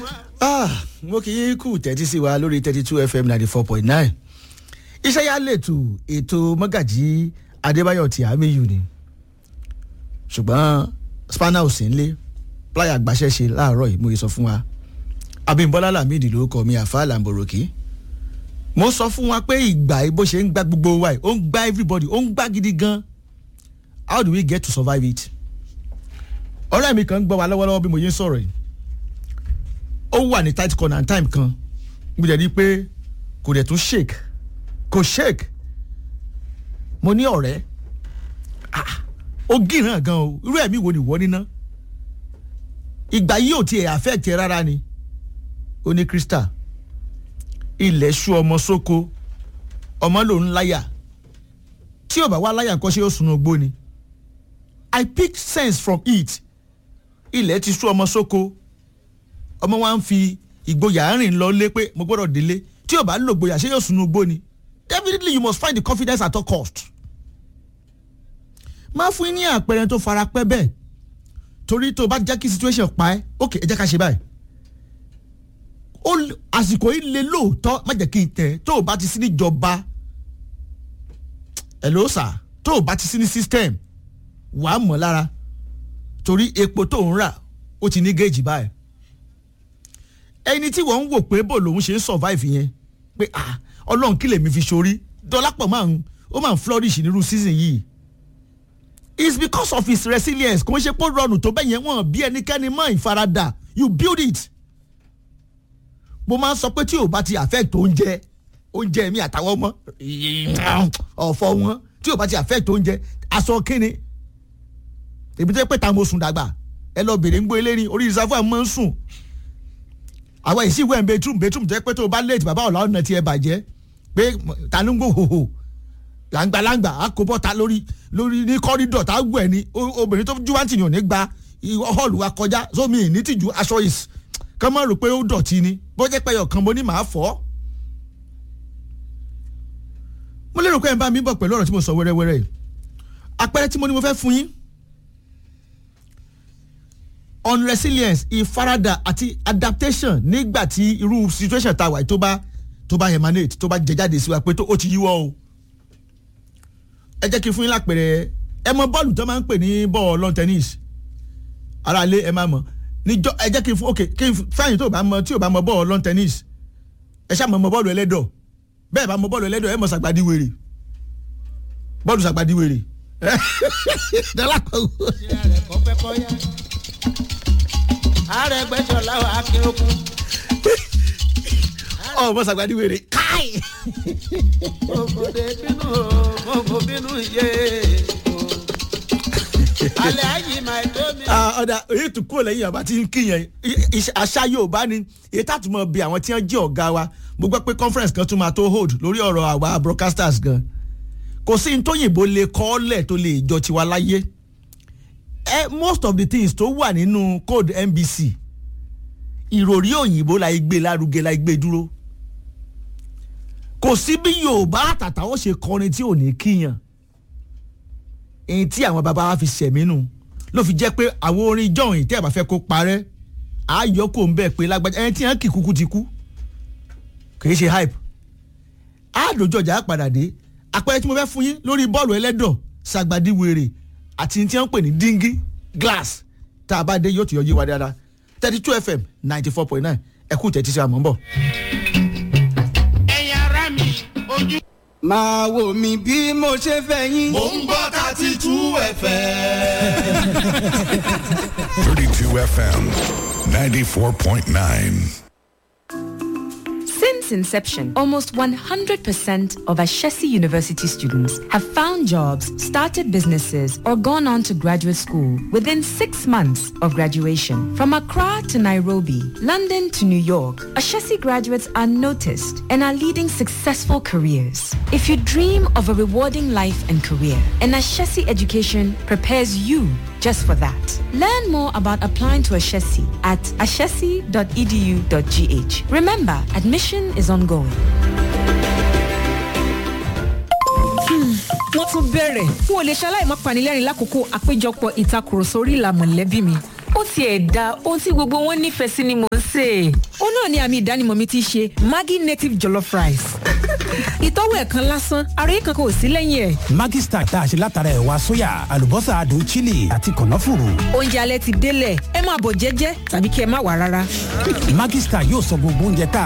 mo kì í kú tẹ́tí sí wa lórí thirty two fm ninety four point nine iṣẹ́ yá lètò ètò mọ́gàjí adébáyọ̀ tí àmì yù ni ṣùgbọ́n spanner ò sí nílé pláyà gbaṣẹ́ṣe láàárọ̀ yìí mo yẹ sọ fún wa abimbola lamidi ló kọ mi àfa lamboroki mo sọ fún wa pé ìgbà bó ṣe ń gbá gbogbo wa yìí ó ń gbá everybody ó ń gbá gidi gan how do we get to survive it ọ̀rẹ́ mi kan ń gbọ́ wa lọ́wọ́lọ́wọ́ bí mo yẹ ń sọ̀rọ̀ yìí ó wà ní tight corner time kan mo jẹ́ ní pé kò dẹ̀ tún shake kò shake mo ní ọ̀rẹ́ ó gíràn gan o irú ẹ̀mí wo ni wọ́n níná ìgbà yìí ò tiẹ̀ affect ẹ rárá ni ó ní crystal ilẹ̀ ṣú ọmọ sóko ọmọ lòún láyà tí ò bá wá láyà nǹkan ṣe ó sunu ogbó ni i pick sense from it ilẹ̀ ti ṣú ọmọ sóko ọmọ wa ń fi ìgboyà rìn lọ lé pé mo gbọ́dọ̀ délé tí ò bá lò gboyà ṣé yóò sunu ogbó ni definitely you must find the confidence at all cost. máa fún yín ní àpẹẹrẹ tó fara pẹ́ bẹ́ẹ̀ torí tó bá jẹ́ kí situation pa ẹ́ ok ẹ jẹ́ ká ṣe báyìí àsìkò yìí le lóòótọ́ má jẹ́ kí n tẹ̀ tó o bá ti sí níjọba ẹ̀ ló sà tó o bá ti sí ní system wàá mọ̀ lára torí epo tó ń rà ó ti ní géèjì báyìí ẹni tí wọ́n ń wò pé bò lòun ṣe ń survive yẹn pé ah ọlọ́run kí lèmi fi ṣorí dọ́lápọ̀ máa ń ó máa ń flourish nírú season yìí it's because of his resilience kò ń ṣe pé rọrùn tó bẹ́ẹ̀ yẹn wọ́n bí ẹnikẹ́ni mọ́ ìfaradà you build it mo máa ń sọ pé tí o bá ti affect oúnjẹ oúnjẹ mi àtàwọn ọmọ ọ̀fọ̀ wọn tí o bá ti affect oúnjẹ aṣọ kínni èmi tó yẹ pé ta mo sùn dàgbà ẹ lọ bèrè ń gbé eléyìí orí reservoir mọ́ ń sùn àwọn èsì ìwé ẹ̀ bedroom bedroom tó yẹ pé tó o bá late bàbá ọ̀la ọ̀nà tiẹ̀ bàjẹ́ pé tanúngò hòhò làǹgbàlàǹgbà àkóbọ̀ta lórí lórí ní kọ́rídọ̀ tá a gbọ́ ẹ̀ ní obìnrin tó júwáǹtì ni ò ní gba hall wa kọjá sómi ìnítìjú aṣọ is kàn máa rò pé ó dọ̀tí ni bó jẹ́ pé ọ̀kan mo ní màá fọ́. mo lérò pé ẹ̀ ń bá mi bọ̀ pẹ̀lú ọ̀rọ̀ tí mo sọ wẹ́rẹ́wẹ́rẹ́ yìí àpẹẹrẹ tí mo ní mo fẹ́ fún yín on resilience ìfaradà àti adaptation nígbà tí irú situation tá a wà yìí tó bá tó bá emanate tó bá jẹ jáde sí wa pé tó ó ti yíwọ́ o ẹ jẹ́ kí n fún yín lápẹ̀rẹ̀ ẹ mọ bọ́ọ̀lù tó máa ń pè ní bọ́ọ̀lù lawn tennis ara lé ẹ máa mọ̀ níjọ ẹ jẹ́ kí n fún ok kí n fẹ́yìn tó bá mọ tí ò bá mọ bọ́ọ̀lù lawn tennis ẹ ṣáà mọ mọ bọ́ọ̀lù ẹlẹ́dọ̀ bẹ́ẹ̀ bá mọ bọ́ọ̀lù ẹlẹ́dọ̀ ẹ mọ sàgbàdì wèrè bọ́ọ̀lù sàgbàdì wèrè àrẹgbẹsọlá akéròkun. ọ mọ sàgbàdì wèrè káì. ògòdè bínú ògò bínú yé alẹ́ ayé máa tó mi. ọ̀dà èyí tó kúrò lẹ́yìn ọba tí ń kíyàn àṣà yorùbá ni èyí tá a tún mọ bí àwọn tí wọ́n jẹ́ ọ̀gá wa mo gbọ́ pé conference kan tún máa tó hold lórí ọ̀rọ̀ àwa broadcasters gan kò sí ní tóyìnbó lè kọ́ ọ́ lẹ̀ tó lè jọ tiwa láyé eh, most of the things tó wà nínú code nbc ìròrí òyìnbó la gbé lárugẹ la gbé dúró kò sí bí yorùbá àtàtà ó ṣe kọrin tí ò ní kíyàn èyí tí àwọn bàbá wa fi ṣẹ̀mínú ló fi jẹ́ pé àwọn orin jọ̀hìn tí ẹ̀ bá fẹ́ kó parẹ́ àáyọ kò ń bẹ̀ pé lágbájá ẹni tí wọ́n kì kúkú ti kú kìí ṣe hype àádójọ́ ọjà padà dé àpẹẹrẹ tí mo fẹ́ fún yín lórí bọ́ọ̀lù ẹlẹ́dọ̀ sàgbàdì wèrè àti tí wọ́n ń pè ní díngí glass tá a bá dé yóò tún yọjú wa dáadáa thirty two fm ninety four point nine ẹ̀kú tẹ̀tí sí àmọ́ ń bọ̀. ẹ̀yin ara mi ojú. máa wò mí bí mo ṣe fẹ́ yín. mò ń gbọ́ thirty two fm. 32 FM 94.9. Since inception, almost 100% of Ashesi University students have found jobs, started businesses, or gone on to graduate school within six months of graduation. From Accra to Nairobi, London to New York, Ashesi graduates are noticed and are leading successful careers. If you dream of a rewarding life and career, an Ashesi education prepares you just for that. Learn more about applying to Ashesi at ashesi.edu.gh. Remember, admission is ongoing. wọ́n tún bẹ̀rẹ̀ n ò lè ṣaláì má panilẹ́rìn lákòókò àpéjọpọ̀ ìtakùrọ̀sọ orí ìlà mọ̀lẹ́bí mi ó tiẹ̀ da ohun tí gbogbo wọn nífẹ̀ẹ́ sí ni mò ń sè é. ó náà ni àmì ìdánimọ̀ mi ti ṣe maggi native jollof rice ìtọ́wò ẹ̀ kan lásán àròyé kankan ò sí lẹ́yìn ẹ̀. Maggi Star tá a ṣe látara ẹ̀wà sóyà àlùbọ́sà adùn chili àti kànáfùrù. oúnjẹ alẹ́ ti délẹ̀ ẹ máa bọ̀ jẹ́jẹ́ tàbí kí ẹ má wà rárá. Maggi Star yóò sọ gbogbo oúnjẹ tá a